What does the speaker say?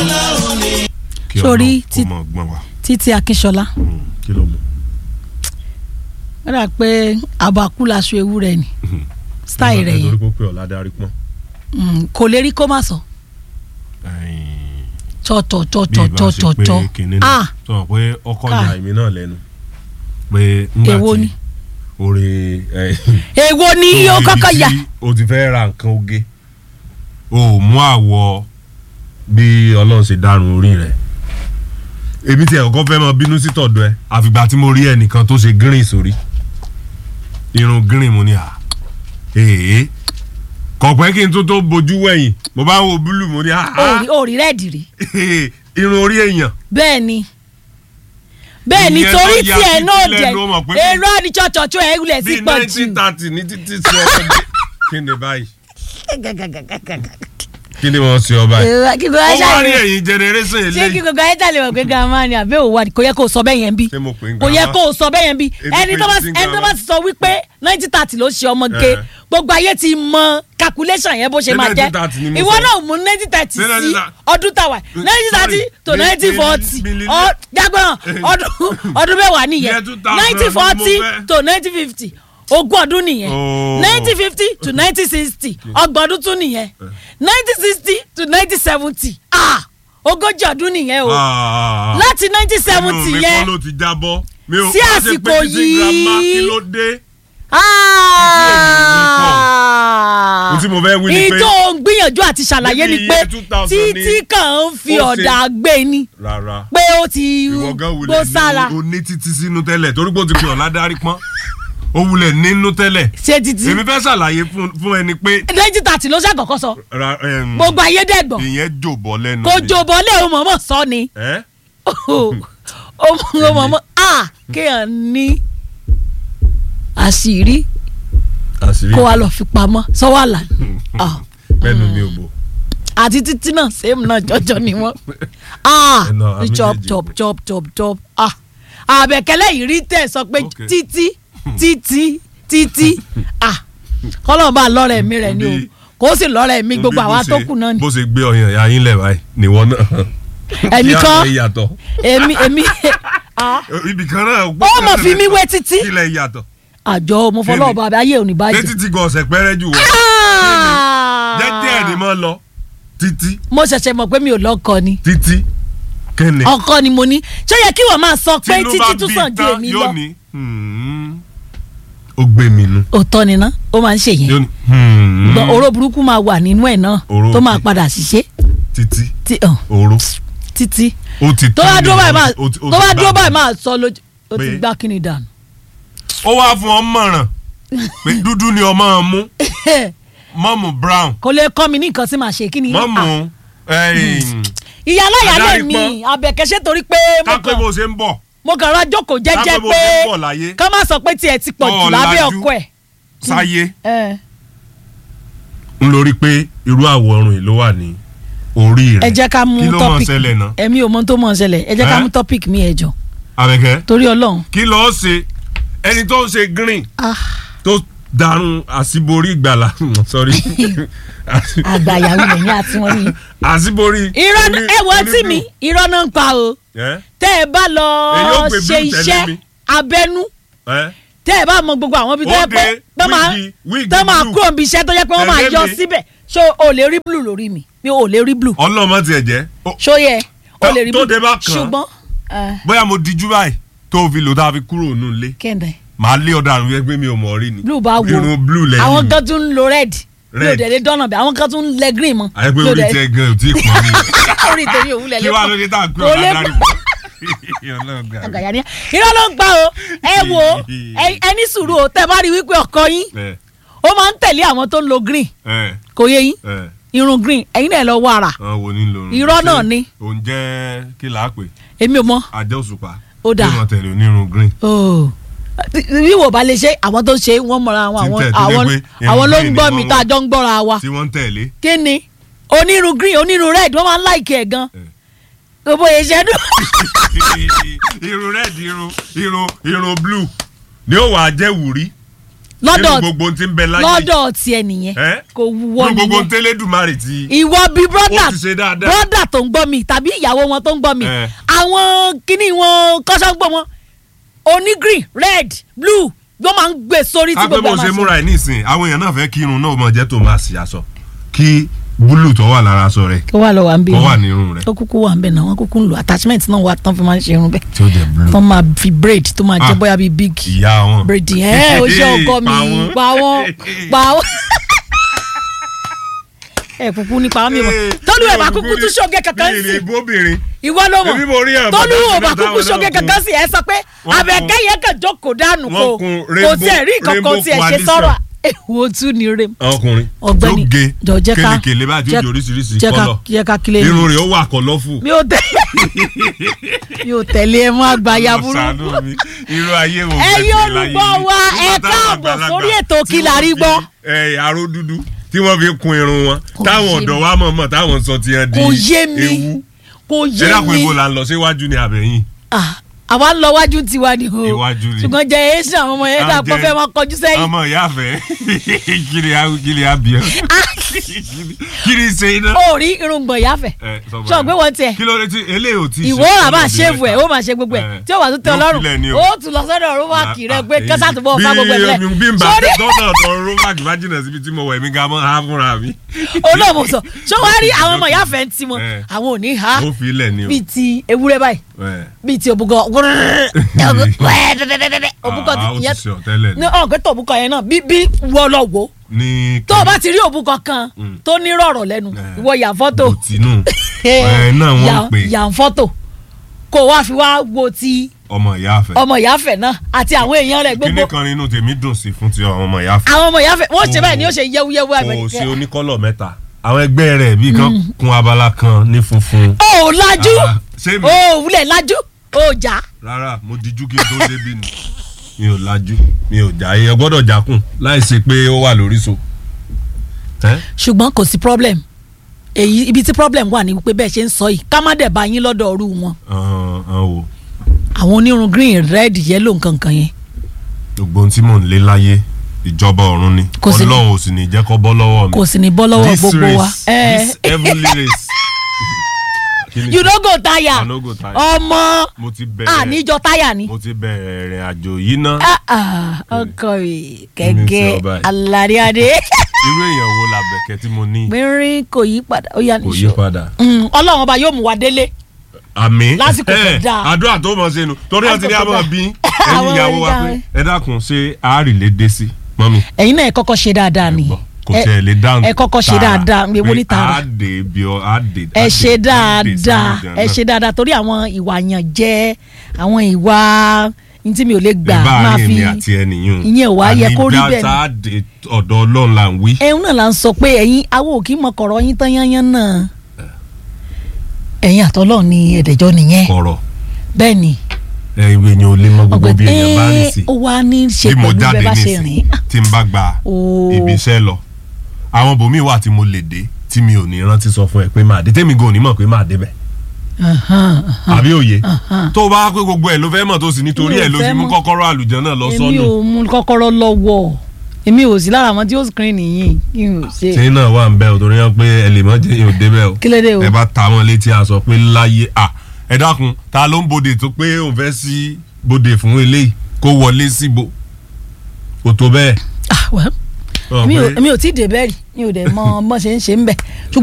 kí Sórí ọlọ́run kó ti- mọ̀ gbọ́n wa. títí akínṣọlá Mm, kí ló mú. ó dà pé àbàkú laṣọ ewúrẹ́ ni style rẹ̀ torí yẹn pé ó pé ọ̀la darí pọ́n. Mm, kò lè rí kó má sọ Ẹ̀yìn, tọ̀tọ̀ bí tọ̀tọ̀ ìbá ṣe tọ̀tọ̀ pé tọ̀ kinní ah náà sọ pé ọkọ Káì. ìyá èmi náà lẹ́nu pé ńgbà Èwo tí ni? orí èwo ni ó kọ́kọ́ yà o ti fẹ́ ra nǹkan oge o ò mú àwọ̀ bí ọlọ́run ṣe dárun orí rẹ̀ èmi tí ẹ̀kọ́ fẹ́ máa bínú sí tọ̀dọ̀ ẹ àfìgbà tí mo rí ẹnìkan tó ṣe green sórí irun green mo ní à èèyàn kọ̀pẹ́ kí n tó tó bojú wẹ̀yìn mo bá ń wo búlù mo ní à òòrì òòrì rẹ́ẹ̀dì rí irun orí èèyàn bẹ́ẹ̀ ni bẹ́ẹ̀ ni Ìyẹn torí tó ya tiẹ̀ títí náà jẹ́ lẹ́nu, ó mọ̀ pé- èrò àdìjọ́jọ́jọ́ ẹ̀ wulẹ̀ sí bíi pọ̀ jù nineteen thirty ní títí sí ọkọ̀ kí ni báyìí kí ni wọ́n ṣe ọba yìí. Èrò- kí ló ó wá wá rí ṣàyẹ̀wò ẹ̀yìn generation ṣé kí eléyìí gbogbo ayé tàlẹ̀ wọ̀ pé gàmá ni àbẹ́ òwò kò yẹ kó o sọ bẹ́ẹ̀ yẹn bí ṣé mo pè ń kò yẹ grandma? kó o sọ bẹ́ẹ̀ yẹn bí Èmi ẹni pè tó bá sí ẹni tó grandma. bá sọ wípé nineteen thirty ló ṣe ọmọ ge Eh. gbogbo ayé ti mọ calculation yẹn bó ṣe Ṣé máa jẹ́ 1930 ni mo ìwọ sọ? náà mú nineteen thirty Ṣé sí 1930? ọdún tàwa nineteen thirty Sorry, to mi- nineteen mi- forty mi- mi- jágbọ́n ọdún ọdún mẹ́wàá nìyẹn Year 2000 nineteen ni mo forty fẹ́. to nineteen fifty ogún ọdún nìyẹn Oh. nineteen fifty to nineteen sixty ọgbọ̀n ọdún tún nìyẹn nineteen sixty to nineteen seventy ah ogójì ọdún nìyẹn o Ah, láti nineteen inú seventy mi kọ́ yẹn ló ti jábọ́ mi ò Sí má ṣe pé àsìkò títí grandma yìí. kí ló dé. Ah. Ohun tí mo fẹ́ wí ni pé- ìjọ ń gbìyànjú àti ṣàlàyé ni Níbi pé iye 2000 títí ni kan ń fi ó ṣe- ọ̀dà gbé ni rárá pé ó ti ìwọ gan gbó wulẹ̀ sára ní o ní títí sínú tẹ́lẹ̀ torí pé o ti pè ọ́ ládàrí pọ́n o wulẹ̀ nínú tẹ́lẹ̀ ṣe títí èmi fẹ́ ṣàlàyé fún fún ẹni pé nineteen thirty ló ṣàkọ́kọ́ sọ ra- em, gbogbo ayé dẹ́gbọ̀n ìyẹn jòbọ́ lẹ́nu kò mi. jòbọ́ lé o mọ̀mọ́ sọ ni ẹ́ o mọ̀mọ́ a kéèyàn ní àṣírí àṣírí kó wa lọ fi pamọ́ sọ́wọ́ àlà mẹ́nu mi ò bò àti títí náà same náà jọjọ ni wọn ah Ẹnu àwọn chop méjèèjì chop pé. chop chop chop ah àbẹ̀kẹ́lẹ́ yìí rí tẹ̀ sọ pé Okay. títí títí títí ah kọ́lọ́ọ̀bá lọ́rẹ̀ mi rẹ̀ ni o Bí- kò sì lọ́rẹ̀ mi gbogbo Bí àwa bó tó ṣe- kù náà ni bó ṣe gbé ọyàn ìyá yín lẹ̀ báyìí nìwọ náà Èmi Kí á kọ́. lè yàtọ̀ èmi èmi ah ibì kan náà Ó mọ̀ fi mí wé títí. kí lẹ̀ yàtọ̀ àjọ mo fọlọ́ ọba ayé òní báyìí. létí tí gan ọ̀sẹ̀ pẹ́rẹ́ jù wọ́n jẹ́jẹ́ ẹ̀ ní mọ́ lọ títí mo ṣẹ̀ṣẹ̀ mọ̀ pé mi ò lọ́kọ ni títí kẹ́ni ọkọ ni mo ní ṣé ó yẹ kí wọ́n máa sọ pé tínú títí bá tún bí sàn ju tán èmi yóò lọ. ní "Hmm, ó gbé mi nu òótọ́ ni ná ó máa ń ṣe yẹn yóò ní "Hmm, gbọ́n oró burúkú máa wà nínú ẹ̀ náà Oró tó máa òkè. padà ṣiṣẹ́ títí tí hàn oró títí ó ti tó bá tán dúró ní báyìí máa ó ti- ó tó ti bá dúró gbà báyìí mí. máa sọ lójú ó ti Pé- gbá kíni dànù. ó wá fún ọ mọ̀ràn pé dúdú ni ọmọ mú mọ́mù brown kò lè kọ́ mi ní nǹkan tí màá ṣe kí ni. Ah, mọ́mù ìyá aláya lè Adarí mi pọ́n. àbẹ̀kẹ́sẹ́ torí pé mo kápẹ́ kàn bó ṣe ń bọ̀ mo kàn ra jókòó jẹ́jẹ́ kápẹ́ bó pé ṣe ń bọ̀ láyé ká má sọ pé tiẹ̀ ti pọ̀ jù Ọ̀ lábẹ́ lajú. ọkọ ẹ̀. sáyé Eh, ń lórí pé irú àwòrán yìí ló wà ní orí rẹ̀ ẹ jẹ́ ká mú kí ló mọ̀ topic ṣẹlẹ̀ náà ẹ̀mí ò mọ tó mọ̀ ṣẹlẹ̀ ẹ jẹ́ ká Eh? mú topic mi ẹ̀ jọ Àbẹ̀kẹ́ torí ọlọ́run. kí lọ́ọ́ ṣe ẹni tó ń ṣe green Ah, tó darun àṣìborí ìgbàlà sorry àgbàyàwó lẹ́yìn àti wọn ni. àṣìborí irọ́ oní- ẹ wọ oní tí mi irọ́ náà ń pa o ẹ́ tẹ́ ẹ bá lọ Èyí ó gbé ṣe blue tẹ̀lé iṣẹ́ mi. abẹ́nú ẹ́ tẹ́ ẹ bá mọ gbogbo àwọn ibi tó yẹ Ó pé de tó máa wíìgì- wíìgì tó máa blue. kúrò níbi iṣẹ́ tó yẹ pé wọ́n máa Tẹ̀lé yọ mi. síbẹ̀ ṣó o lè rí blue lórí mi mi ò lè rí blue ọlọ́mọ tiẹ̀ jẹ́ ó- ṣó yẹ o Tó- lè rí tó blue dé bá kàn án. ṣùgbọ́n eh, bóyá mo dijú báyìí tó fi lò tá a fi kúrò nù ilé kẹ́ndẹ̀ màá lé ọ̀daràn yẹn pé mi ò mọ̀ rí ni blue bá wo irun blue lẹ́yìn àwọn mi. kan tún ń lo red mi ò Red. dẹ̀ lè dọ́nà bẹ́ẹ̀ àwọn kan tún ń lẹ green mọ́ àyẹ pé mi ò orí dẹ̀- tiẹ̀ gan ò tí ì pọ́n mi orí tèmi ò wúlẹ̀ kí wàá ló lẹ́kọ̀ọ́ dé tá à ń pè Kò ọ́ lè ládàrí pọ̀ Ọlọ́run àgàyà ni irọ́ ló ń gbà o ẹ wo ẹ- ẹ ní sùúrù o tẹ́ bá rí wípé ọkọ yín ẹ ó máa ń tẹ̀lé àwọn tó ń lo green ẹ kò yé yín ẹ irun green ẹ̀yin náà lọ wọ ara àwọn wo ni ń lo irun? Irọ́ Ṣé náà ni. òun jẹ́ kí là á pè èmi ò mọ àjẹ́ òṣùpá Ó dáa. bí wọ́n tẹ̀lé onírun green Oh. bí wò bá lè ṣe àwọn tó ṣe wọ́n mọ̀ra àwọn Tí ń àwọn tẹ̀ tó lé àwọn pé irun àwọn ló ń green gbọ́ ni mi wọ́n tá a wọ̀. jọ ń gbọ́ra wa tí wọ́n ń tẹ̀lé kí ni onírun green onírun red wọ́n máa ń láìkì ẹ̀ gan Eh. gbogbo ìṣẹ́ dùn. irun red irun irun irun blue ni ó wàá jẹ́ wùrí Lọ́dọ̀- nínú gbogbo ohun tí ń bẹ láyé lọ́dọ̀ tiẹ̀ nìyẹn ẹ́ kò wúwọ́ nínú gbogbo ohun nìyẹn tẹ́lẹ̀dùmarè ti ìwọ bíi brọ́dà Ó ti ṣe dáadáa. brọ́dà tó ń gbọ́ mi tàbí ìyàwó wọn tó ń gbọ́ mi Eh. àwọn kíní wọn kọ́sọ́gbọ́ wọn oní green red blue ló máa ń gbé sórí tí kápẹ́ gbogbo bó ẹ̀ máa ṣe ṣe. múra ẹ̀ nísìn àwọn èèyàn náà fẹ́ kí irun náà mọ̀ jẹ́ tó máa ṣì aṣọ kí búlù tó wà lára aṣọ rẹ̀ kó wà lọ wà ń bí kó wà ní irun rẹ̀ ó kúkú wà ń bẹ̀ náà wọ́n kúkú ń lo attachment náà wà tán fi máa ń ṣe irun bẹ́ẹ̀ tí ó jẹ́ blue tán máa fi braid tó máa jẹ́ Ah. bóyá bíi big ìyá wọn braid ẹ̀ ó ṣe ọkọ mi pa wọ́n pa wọ́n ẹ kúkú nípa wọn mi mọ tọ́lú ẹ̀ bá kúkú tún ṣoge kankan sí ní ìbóbìnrin ìwọ ló Èmi mo rí mọ̀ àwọn tọ́lú bàbá ò bá sílẹ̀ kúkú táwọn ṣoge náà kun. kankan sí ẹ sọ pé Wọ́n àbẹ̀kẹ́ yẹn kàn jókòó dànù Wọ́n kò kun kò rainbow- tiẹ̀ rí kankan rainbow tiẹ̀ ṣe coalition. sọ̀rọ̀ èwo tún ni rem ọkùnrin ọ̀gbẹ́ni tó ge jọ jẹ́ ká kélekèlé bá ti jẹ́- di oríṣiríṣi jẹ́ ká kọ́lọ̀ jẹ́ ká kílẹ̀ irun rẹ̀ ó wà kọ́lọ́fù mi ò tẹ̀lé mi ò tẹ̀lé ẹ mọ́ àgbáyà burúkú Ṣàánú mi. irú ayé wo Ẹ̀yin fẹ́ ṣe láyé olùgbọ́ mi? wa, Nígbà ẹ táwọn káàbọ̀ àgbàlagbà sórí ètò tí Kí la wọ́n rí fi, gbọ́. ẹ, aró dúdú tí wọ́n fi kun irun wọn Kò táwọn yé ọ̀dọ́ mi. wa mọ̀ mọ̀ táwọn sọ ti hàn di kò yé mi ewu kò ṣé yé dàpọ̀ mi ibo là ń lọ síwájú ni àbẹ̀yìn Ah, àwa ń lọ wájú tiwa ni o Iwájú ni. ṣùgbọ́n jẹ èsì àwọn ọmọ yẹn À ń dàpọ̀ jẹ- fẹ́ máa kọjú sẹ́yìn ọmọ ìyá fẹ́ kiri kiri abiyẹ kiri ṣe iná. ó rí irùngbọ̀n ìyáfẹ́ Ẹ, sọ báyìí. ṣọ pé wọ́n tiẹ̀ kí ló dé tí eléyìí ò tí ì ṣe ìwọ rà bá ọdún ṣéèfù ẹ̀ mẹ́ta. ó máa ṣe gbogbo ẹ̀ Ẹ, tí ó wà tó tẹ yóò ọlọ́run filẹ̀ ni o. ó tún lọ sọ́dọ̀ rúwáàkì rẹ pé Ah, kẹ́sà tó bọ̀ fá bí- gbogbo ẹ̀ lẹ̀ bí n bá sórí tọ́tọ̀ tọ́ rómàkì bá jìnnà síbi tí mo wẹ̀ mí ga mọ́ ha fúnra mi. olóòmù sọ ṣé wàá rí àwọn ọmọ ìyáfẹ́ ń ti wọn Ẹ. àwọn ò ní ha ó fi ilẹ̀ ni o. bíi ti ewúrẹ́ báyìí Ẹ. bíi ti òbúkọ òbúkọ Ah, ó ti yẹn ṣe ọ̀tẹ́lẹ̀ ní ni. ọ̀gbẹ́ tó òbúkọ yẹn náà bí bí wọ́ lọ wò ó ní tó o bá ti rí òbúkọ kan tó ní rọ̀rọ̀ lẹ́nu Ẹ. ìwọ yà fọ́tò bòtínú ẹ náà wọ́n yà- ń pè yà ń fọ́tò kó o wá fi wá wo ti ọmọ ìyá àfẹ́. ọmọ ìyáfẹ́ náà àti àwọn èèyàn rẹ̀ kíní gbogbo kan nínú tèmi dùn sí fún ti ọmọ ìyá àfẹ́. àwọn ọmọ ìyáfẹ́ wọ́n ṣe Kò- báyìí ni ó ṣe yẹ́wúyẹ́wú kò àgbẹ̀ sí oníkọ́lọ̀ mẹ́ta àwọn ẹgbẹ́ rẹ̀ bí kan kun abala kan ní funfun. ó lajú Ah, ṣé mi? ó wúlẹ̀ lajú ó jà rárá mo dijú kí n tó débi ni mi ò lajú mi ò já èèyàn gbọ́dọ̀ jákùn láì ṣe pé ó wà lórí so. Ẹ́? ṣùgbọ́n kò sí problem èyí ibi tí problem wà ní wípé bẹ́ẹ̀ ṣe ń sọ yìí ká má dẹ̀ bá yín lọ́dọ̀ ọ̀rú wọn Ọ̀hún, ọ̀hún wò àwọn onírun green red yellow nǹkan kan yẹn gbogbo ohun tí mò ń lé láyé ìjọba ọ̀run ni Kò sí ní- ọlọ́run ò sì ní jẹ́ kó bọ́ lọ́wọ́ mi. kò sì ní bọ́ lọ́wọ́ This gbogbo wa. race, Eh. this heavenly race. Kí ni you no go tire I no go tire. ọmọ mo ti bẹ̀rẹ̀ àníjọ táyà ni. mo ti bẹ̀rẹ̀ ìrìn àjò yìí ná Ah, ah, ọkọ mi Èmi ti kẹ̀kẹ́ ọba yìí. alárìíadé irú èèyàn wo la bẹ̀kẹ́ tí mo ní mẹ́rin kò yí padà ó yà kò yí níṣó padà. Mm, ọlọ́run ọba yóò mú wa délé àmì Lásìkò tó ẹ, dáa. àdúrà tó mọ̀ sínú torí ọtí ní Lásìkò tó àmọ́ dáa. bí ẹ̀yin Àwọn ìyàwó wa oníjà pé rẹ̀. ẹ dákun ṣe àárì lè dé sí mọ́mi. ẹ̀yin náà ẹ kọ́kọ́ ṣe dáadáa ni gbọ́, kò Ẹ- tiẹ̀ lè dáhùn ẹ kọ́kọ́ ṣe dáadáa ewu ní tààrà á dé bí ọ á dé. ẹ ṣe dáadáa ẹ ṣe dáadáa torí àwọn ìwà yàn jẹ àwọn ìwà ní tí mi ò lè gbà máa máa fi fi àti ẹnìyàn ìyẹn ò wá yẹ kó rí bẹ́ẹ̀ ni. àní bí a dé ọ̀dọ̀ ọlọ́run là ń wí. ẹ̀hún náà là ń sọ pé ẹ̀yin awo kì í mọ kọ̀rọ̀ yín tán yányán náà ẹ̀yin àtọ́lọ́ ni ẹ̀dẹ̀jọ́ nìyẹn kọ̀rọ̀ bẹ́ẹ̀ ni ẹ ìwé yẹn ò lè mọ gbogbo bí èèyàn bá rìn sí. ó wá ní í ṣe bí mo pẹ̀lú jáde bẹ́ẹ̀ bá ṣe nísìn rìn tí n bá gba Ooo. ibi iṣẹ́ lọ àwọn bòmíì wà tí mo lè dé tí mi ò ní rántí sọ fún ẹ pé máa dé tèmi gan ò ní mọ̀ pé máa débẹ̀ Ahan, ahan. àbí òye Ahan. tó o bá pé gbogbo ẹ̀ ló fẹ́ mọ̀ tó sì nítorí Mi ò ẹ̀ ló fẹ́ fi mú mọ̀. kọ́kọ́rọ́ àlùjọ náà lọ èmi sọ́nù ò mú kọ́kọ́rọ́ lọ́wọ́ èmi ò sí lára àwọn tí ó screen yìí kí n ò ṣe tí náà wà ń bẹ ò torí wọn pé ẹ lè mọ jẹ yóò débẹ̀ o kí ló dé o ẹ bá ta wọn létí a sọ pé láyé à ẹ dákun ta ló ń bòde tó pé òun fẹ́ sí bòde fún eléyìí kó wọlé síbo kò tó bẹ́ẹ̀. ah well Ọ̀ mi ò pé- mi ò tí ì dé bẹ́ẹ̀ rí mi ò dẹ̀ mọ bọ́n ṣe ń ṣe ń bẹ̀ ṣùgbọ́n